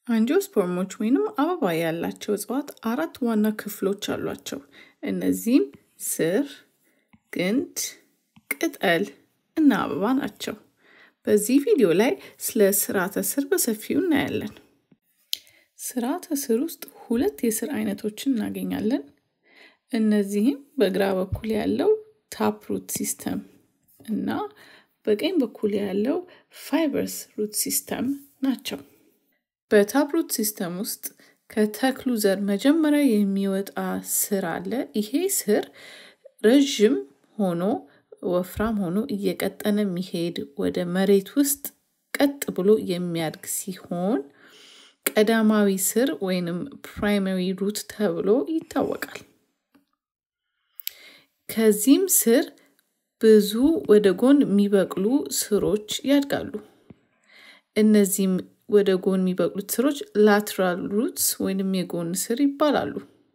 አንጂኦስፐርሞች ወይንም አበባ ያላቸው እጽዋት አራት ዋና ክፍሎች አሏቸው። እነዚህም ስር፣ ግንድ፣ ቅጠል እና አበባ ናቸው። በዚህ ቪዲዮ ላይ ስለ ስርዓተ ስር በሰፊው እናያለን። ስርዓተ ስር ውስጥ ሁለት የስር አይነቶችን እናገኛለን። እነዚህም በግራ በኩል ያለው ታፕ ሩት ሲስተም እና በቀኝ በኩል ያለው ፋይበርስ ሩት ሲስተም ናቸው። በታፕ ሩት ሲስተም ውስጥ ከተክሉ ዘር መጀመሪያ የሚወጣ ስር አለ። ይሄ ስር ረዥም ሆኖ ወፍራም ሆኖ እየቀጠነ የሚሄድ ወደ መሬት ውስጥ ቀጥ ብሎ የሚያድግ ሲሆን ቀዳማዊ ስር ወይንም ፕራይመሪ ሩት ተብሎ ይታወቃል። ከዚህም ስር ብዙ ወደ ጎን የሚበቅሉ ስሮች ያድጋሉ። እነዚህም ወደ ጎን የሚበቅሉት ስሮች ላትራል ሩትስ ወይንም የጎን ስር ይባላሉ።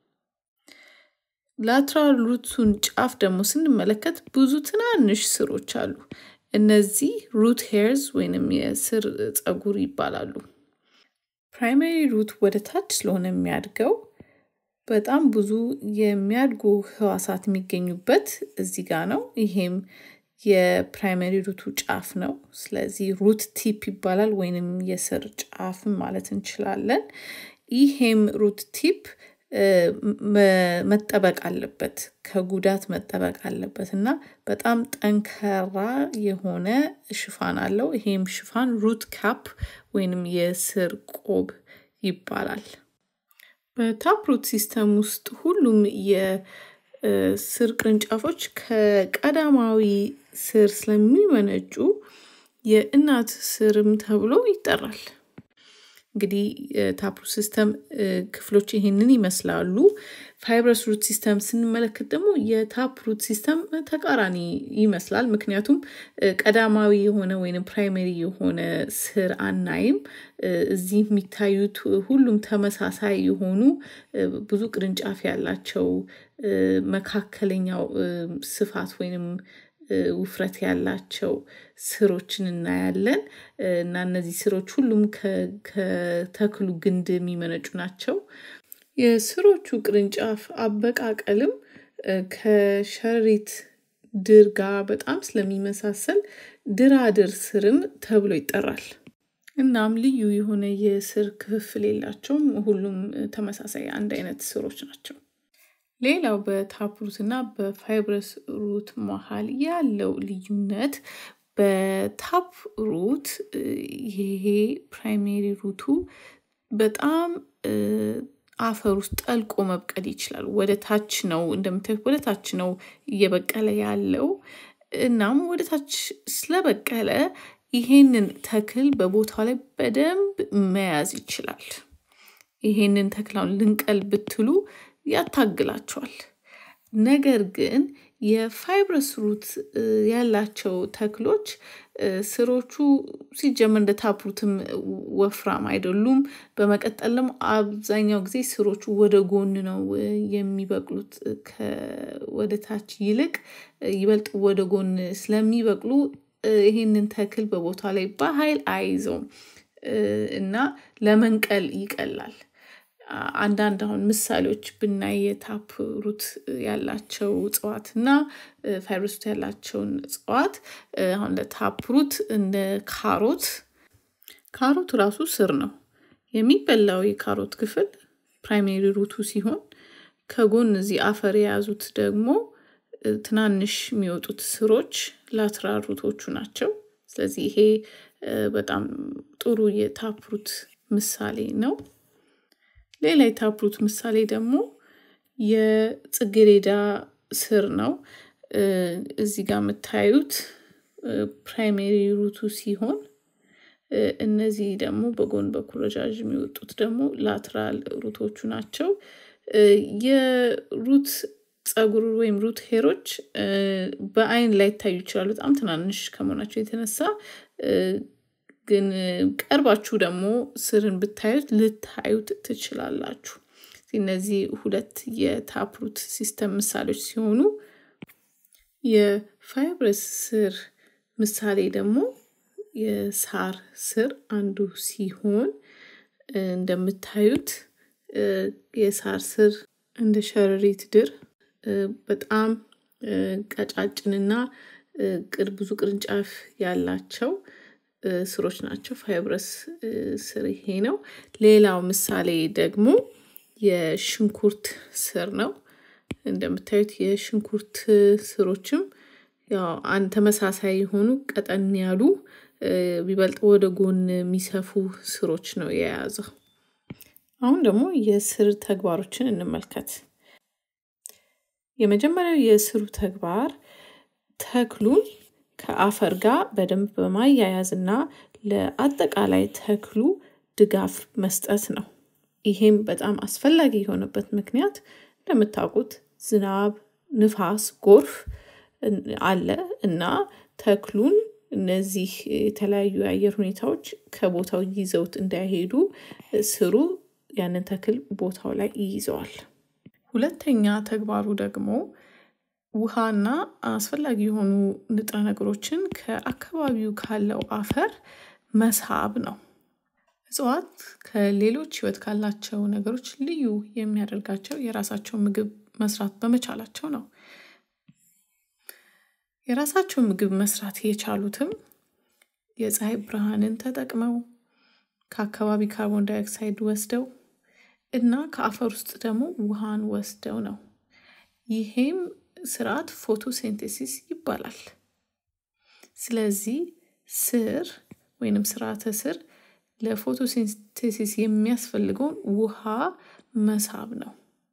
ላትራል ሩቱን ጫፍ ደግሞ ስንመለከት ብዙ ትናንሽ ስሮች አሉ። እነዚህ ሩት ሄርዝ ወይንም የስር ጸጉር ይባላሉ። ፕራይመሪ ሩት ወደ ታች ስለሆነ የሚያድገው በጣም ብዙ የሚያድጉ ህዋሳት የሚገኙበት እዚህ ጋ ነው። ይሄም የፕራይመሪ ሩቱ ጫፍ ነው። ስለዚህ ሩት ቲፕ ይባላል ወይንም የስር ጫፍም ማለት እንችላለን። ይሄም ሩት ቲፕ መጠበቅ አለበት፣ ከጉዳት መጠበቅ አለበት እና በጣም ጠንካራ የሆነ ሽፋን አለው። ይሄም ሽፋን ሩት ካፕ ወይንም የስር ቆብ ይባላል። በታፕ ሩት ሲስተም ውስጥ ሁሉም የስር ቅርንጫፎች ከቀዳማዊ ስር ስለሚመነጩ የእናት ስርም ተብሎ ይጠራል። እንግዲህ ታፕ ሩት ሲስተም ክፍሎች ይሄንን ይመስላሉ። ፋይብረስ ሩት ሲስተም ስንመለከት ደግሞ የታፕ ሩት ሲስተም ተቃራኒ ይመስላል። ምክንያቱም ቀዳማዊ የሆነ ወይም ፕራይመሪ የሆነ ስር አናይም። እዚህ የሚታዩት ሁሉም ተመሳሳይ የሆኑ ብዙ ቅርንጫፍ ያላቸው መካከለኛው ስፋት ወይንም ውፍረት ያላቸው ስሮችን እናያለን እና እነዚህ ስሮች ሁሉም ከተክሉ ግንድ የሚመነጩ ናቸው። የስሮቹ ቅርንጫፍ አበቃቀልም ከሸሪት ድር ጋር በጣም ስለሚመሳሰል ድራድር ስርም ተብሎ ይጠራል። እናም ልዩ የሆነ የስር ክፍፍል የላቸውም። ሁሉም ተመሳሳይ አንድ አይነት ስሮች ናቸው። ሌላው በታፕ ሩት እና በፋይብረስ ሩት መሀል ያለው ልዩነት በታፕ ሩት ይሄ ፕራይሜሪ ሩቱ በጣም አፈር ውስጥ ጠልቆ መብቀል ይችላል። ወደ ታች ነው እንደምታዩት ወደ ታች ነው እየበቀለ ያለው። እናም ወደ ታች ስለበቀለ ይሄንን ተክል በቦታው ላይ በደንብ መያዝ ይችላል። ይሄንን ተክላውን ልንቀል ብትሉ ያታግላቸዋል። ነገር ግን የፋይብረስ ሩት ያላቸው ተክሎች ስሮቹ ሲጀመር እንደ ታፕሩትም ወፍራም አይደሉም። በመቀጠልም አብዛኛው ጊዜ ስሮቹ ወደ ጎን ነው የሚበቅሉት ወደ ታች ይልቅ ይበልጥ ወደ ጎን ስለሚበቅሉ ይሄንን ተክል በቦታ ላይ በኃይል አይይዘውም እና ለመንቀል ይቀላል። አንዳንድ አሁን ምሳሌዎች ብናይ የታፕ ሩት ያላቸው እጽዋት እና ፋይብረስ ሩት ያላቸውን እጽዋት አሁን ለታፕ ሩት እንደ ካሮት ካሮት ራሱ ስር ነው። የሚበላው የካሮት ክፍል ፕራይሜሪ ሩቱ ሲሆን ከጎን እዚህ አፈር የያዙት ደግሞ ትናንሽ የሚወጡት ስሮች ላትራል ሩቶቹ ናቸው። ስለዚህ ይሄ በጣም ጥሩ የታፕ ሩት ምሳሌ ነው። ሌላ የታፕ ሩት ምሳሌ ደግሞ የጽጌሬዳ ስር ነው። እዚህ ጋር የምታዩት ፕራይሜሪ ሩቱ ሲሆን እነዚህ ደግሞ በጎን በኩል ረዣዥም የወጡት ደግሞ ላትራል ሩቶቹ ናቸው። የሩት ጸጉር ወይም ሩት ሄሮች በአይን ላይ ይታዩ ይችላሉ በጣም ትናንሽ ከመሆናቸው የተነሳ ግን ቀርባችሁ ደግሞ ስርን ብታዩት ልታዩት ትችላላችሁ። እነዚህ ሁለት የታፕ ሩት ሲስተም ምሳሌዎች ሲሆኑ የፋይብረስ ስር ምሳሌ ደግሞ የሳር ስር አንዱ ሲሆን እንደምታዩት የሳር ስር እንደ ሸረሪት ድር በጣም ቀጫጭንና ብዙ ቅርንጫፍ ያላቸው ስሮች ናቸው። ፋይብረስ ስር ይሄ ነው። ሌላው ምሳሌ ደግሞ የሽንኩርት ስር ነው። እንደምታዩት የሽንኩርት ስሮችም ያው አንድ ተመሳሳይ የሆኑ ቀጠን ያሉ ቢበልጥ ወደ ጎን የሚሰፉ ስሮች ነው የያዘው። አሁን ደግሞ የስር ተግባሮችን እንመልከት። የመጀመሪያው የስሩ ተግባር ተክሉን ከአፈር ጋር በደንብ በማያያዝ እና ለአጠቃላይ ተክሉ ድጋፍ መስጠት ነው። ይሄም በጣም አስፈላጊ የሆነበት ምክንያት እንደምታውቁት ዝናብ፣ ንፋስ፣ ጎርፍ አለ እና ተክሉን እነዚህ የተለያዩ የአየር ሁኔታዎች ከቦታው ይዘውት እንዳይሄዱ ስሩ ያንን ተክል ቦታው ላይ ይይዘዋል። ሁለተኛ ተግባሩ ደግሞ ውሃና አስፈላጊ የሆኑ ንጥረ ነገሮችን ከአካባቢው ካለው አፈር መሳብ ነው። እጽዋት ከሌሎች ህይወት ካላቸው ነገሮች ልዩ የሚያደርጋቸው የራሳቸው ምግብ መስራት በመቻላቸው ነው። የራሳቸው ምግብ መስራት የቻሉትም የፀሀይ ብርሃንን ተጠቅመው ከአካባቢ ካርቦን ዳይኦክሳይድ ወስደው እና ከአፈር ውስጥ ደግሞ ውሃን ወስደው ነው። ይሄም ስርዓት ፎቶሴንቴሲስ ይባላል። ስለዚህ ስር ወይንም ስርዓተ ስር ለፎቶሲንቴሲስ የሚያስፈልገውን ውሃ መሳብ ነው።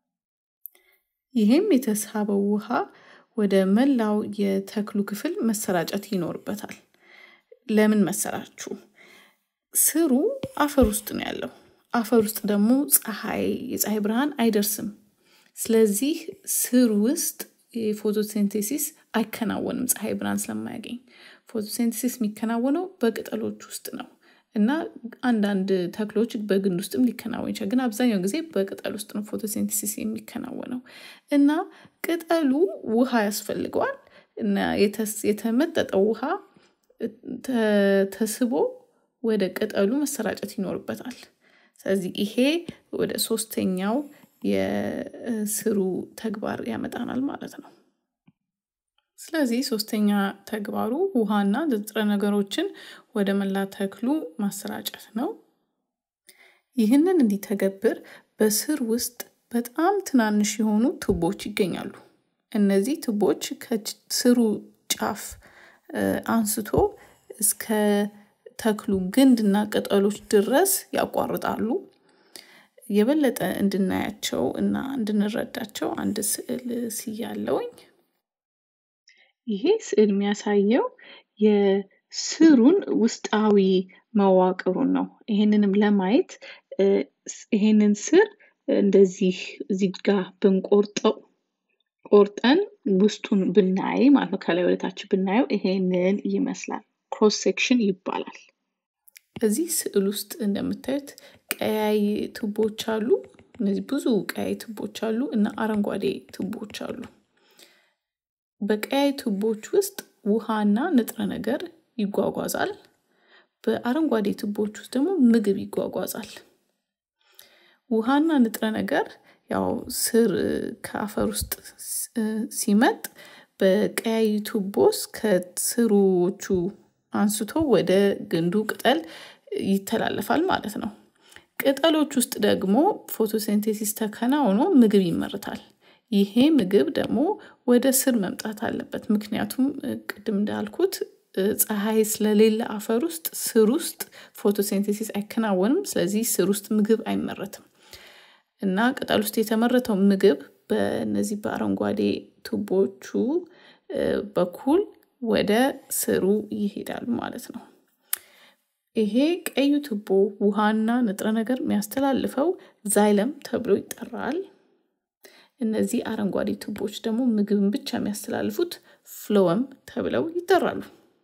ይህም የተሳበው ውሃ ወደ መላው የተክሉ ክፍል መሰራጨት ይኖርበታል። ለምን መሰላችሁ? ስሩ አፈር ውስጥ ነው ያለው። አፈር ውስጥ ደግሞ ፀሐይ የፀሐይ ብርሃን አይደርስም። ስለዚህ ስር ውስጥ የፎቶሴንቴሲስ አይከናወንም ፀሐይ ብርሃን ስለማያገኝ። ፎቶሴንቴሲስ የሚከናወነው በቅጠሎች ውስጥ ነው እና አንዳንድ ተክሎች በግንድ ውስጥም ሊከናወን ይችላል። ግን አብዛኛው ጊዜ በቅጠል ውስጥ ነው ፎቶሴንቴሲስ የሚከናወነው እና ቅጠሉ ውሃ ያስፈልገዋል እና የተመጠጠው ውሃ ተስቦ ወደ ቅጠሉ መሰራጨት ይኖርበታል። ስለዚህ ይሄ ወደ ሶስተኛው የስሩ ተግባር ያመጣናል ማለት ነው። ስለዚህ ሶስተኛ ተግባሩ ውሃና ንጥረ ነገሮችን ወደ መላ ተክሉ ማሰራጨት ነው። ይህንን እንዲተገብር በስር ውስጥ በጣም ትናንሽ የሆኑ ቱቦች ይገኛሉ። እነዚህ ቱቦች ከስሩ ጫፍ አንስቶ እስከ ተክሉ ግንድና ቅጠሎች ድረስ ያቋርጣሉ። የበለጠ እንድናያቸው እና እንድንረዳቸው አንድ ስዕል ስያለውኝ። ይሄ ስዕል የሚያሳየው የስሩን ውስጣዊ መዋቅሩን ነው። ይሄንንም ለማየት ይሄንን ስር እንደዚህ እዚህ ጋር ብንቆርጠው ቆርጠን ውስጡን ብናይ ማለት ነው ከላይ ወደታች ብናየው ይሄንን ይመስላል። ክሮስ ሴክሽን ይባላል። እዚህ ስዕል ውስጥ እንደምታዩት ቀያይ ቱቦች አሉ። እነዚህ ብዙ ቀያይ ቱቦች አሉ እና አረንጓዴ ቱቦች አሉ። በቀያይ ቱቦች ውስጥ ውሃና ንጥረ ነገር ይጓጓዛል። በአረንጓዴ ቱቦች ውስጥ ደግሞ ምግብ ይጓጓዛል። ውሃና ንጥረ ነገር ያው ስር ከአፈር ውስጥ ሲመጥ በቀያይ ቱቦስ ከስሮቹ አንስቶ ወደ ግንዱ ቅጠል ይተላለፋል ማለት ነው። ቅጠሎች ውስጥ ደግሞ ፎቶሴንቴሲስ ተከናውኖ ምግብ ይመረታል። ይሄ ምግብ ደግሞ ወደ ስር መምጣት አለበት። ምክንያቱም ቅድም እንዳልኩት ፀሐይ ስለሌለ አፈር ውስጥ ስር ውስጥ ፎቶሴንቴሲስ አይከናወንም። ስለዚህ ስር ውስጥ ምግብ አይመረትም እና ቅጠል ውስጥ የተመረተው ምግብ በእነዚህ በአረንጓዴ ቱቦቹ በኩል ወደ ስሩ ይሄዳሉ ማለት ነው። ይሄ ቀዩ ቱቦ ውሃና ንጥረ ነገር የሚያስተላልፈው ዛይለም ተብሎ ይጠራል። እነዚህ አረንጓዴ ቱቦች ደግሞ ምግብን ብቻ የሚያስተላልፉት ፍሎወም ተብለው ይጠራሉ።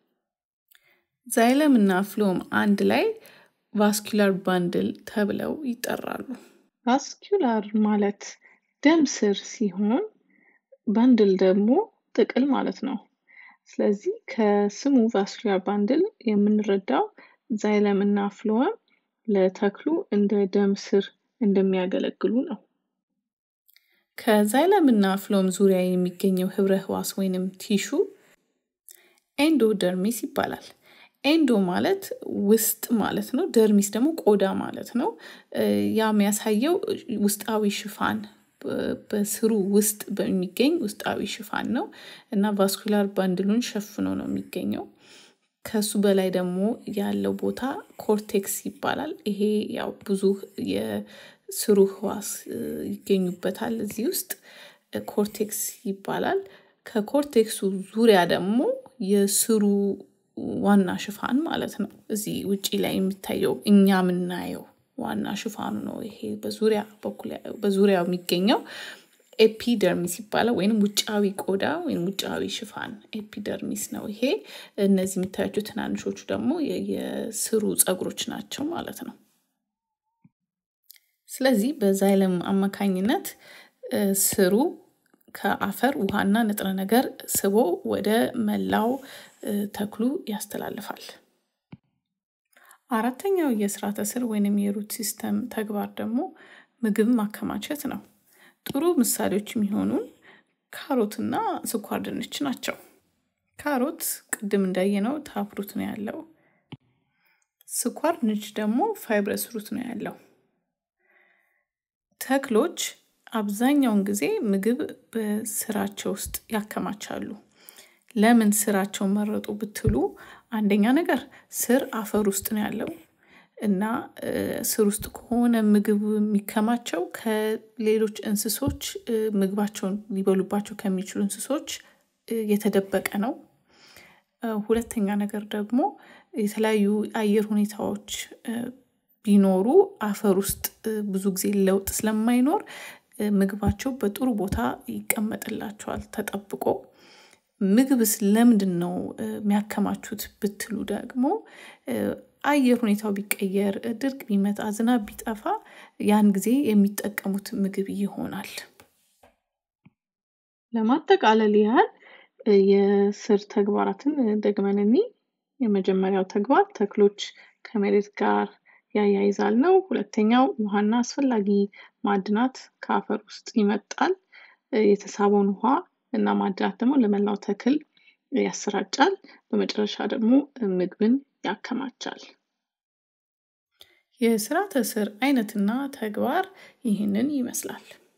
ዛይለም እና ፍሎም አንድ ላይ ቫስኩላር ባንድል ተብለው ይጠራሉ። ቫስኩላር ማለት ደም ስር ሲሆን ባንድል ደግሞ ጥቅል ማለት ነው። ስለዚህ ከስሙ ቫስኩላር ባንድል የምንረዳው ዛይለም እና ፍሎወም ለተክሉ እንደ ደም ስር እንደሚያገለግሉ ነው። ከዛይለም እና ፍሎም ዙሪያ የሚገኘው ህብረ ህዋስ ወይንም ቲሹ ኤንዶደርሚስ ይባላል። ኤንዶ ማለት ውስጥ ማለት ነው። ደርሚስ ደግሞ ቆዳ ማለት ነው። ያ የሚያሳየው ውስጣዊ ሽፋን በስሩ ውስጥ በሚገኝ ውስጣዊ ሽፋን ነው እና ቫስኩላር ባንድሉን ሸፍኖ ነው የሚገኘው። ከሱ በላይ ደግሞ ያለው ቦታ ኮርቴክስ ይባላል። ይሄ ያው ብዙ የስሩ ህዋስ ይገኙበታል እዚህ ውስጥ ኮርቴክስ ይባላል። ከኮርቴክሱ ዙሪያ ደግሞ የስሩ ዋና ሽፋን ማለት ነው። እዚህ ውጪ ላይ የሚታየው እኛ የምናየው ዋና ሽፋኑ ነው። ይሄ በዙሪያ በኩል በዙሪያው የሚገኘው ኤፒደርሚስ ይባላል ወይም ውጫዊ ቆዳ ወይም ውጫዊ ሽፋን ኤፒደርሚስ ነው። ይሄ እነዚህ የሚታያቸው ትናንሾቹ ደግሞ የስሩ ፀጉሮች ናቸው ማለት ነው። ስለዚህ በዛይለም አማካኝነት ስሩ ከአፈር ውሃና ንጥረ ነገር ስቦ ወደ መላው ተክሉ ያስተላልፋል። አራተኛው የስርዓተ ስር ወይንም የሩት ሲስተም ተግባር ደግሞ ምግብ ማከማቸት ነው። ጥሩ ምሳሌዎች የሚሆኑን ካሮትና ስኳር ድንች ናቸው። ካሮት ቅድም እንዳየነው ታፕሩት ነው ያለው። ስኳር ድንች ደግሞ ፋይብረስ ሩት ነው ያለው። ተክሎች አብዛኛውን ጊዜ ምግብ በስራቸው ውስጥ ያከማቻሉ። ለምን ስራቸውን መረጡ ብትሉ፣ አንደኛ ነገር ስር አፈር ውስጥ ነው ያለው እና ስር ውስጥ ከሆነ ምግብ የሚከማቸው ከሌሎች እንስሶች ምግባቸውን ሊበሉባቸው ከሚችሉ እንስሶች የተደበቀ ነው። ሁለተኛ ነገር ደግሞ የተለያዩ አየር ሁኔታዎች ቢኖሩ አፈር ውስጥ ብዙ ጊዜ ለውጥ ስለማይኖር ምግባቸው በጥሩ ቦታ ይቀመጥላቸዋል ተጠብቆ። ምግብስ ለምንድን ነው የሚያከማቹት ብትሉ ደግሞ አየር ሁኔታው ቢቀየር፣ ድርቅ ቢመጣ፣ ዝናብ ቢጠፋ ያን ጊዜ የሚጠቀሙት ምግብ ይሆናል። ለማጠቃለል ያህል የስር ተግባራትን ደግመን እኒ የመጀመሪያው ተግባር ተክሎች ከመሬት ጋር ያያይዛል ነው። ሁለተኛው ውሃና አስፈላጊ ማዕድናት ከአፈር ውስጥ ይመጣል። የተሳበውን ውሃ እና ማዕድናት ደግሞ ለመላው ተክል ያሰራጫል። በመጨረሻ ደግሞ ምግብን ያከማቻል። የስርዓተ ስር አይነትና ተግባር ይህንን ይመስላል።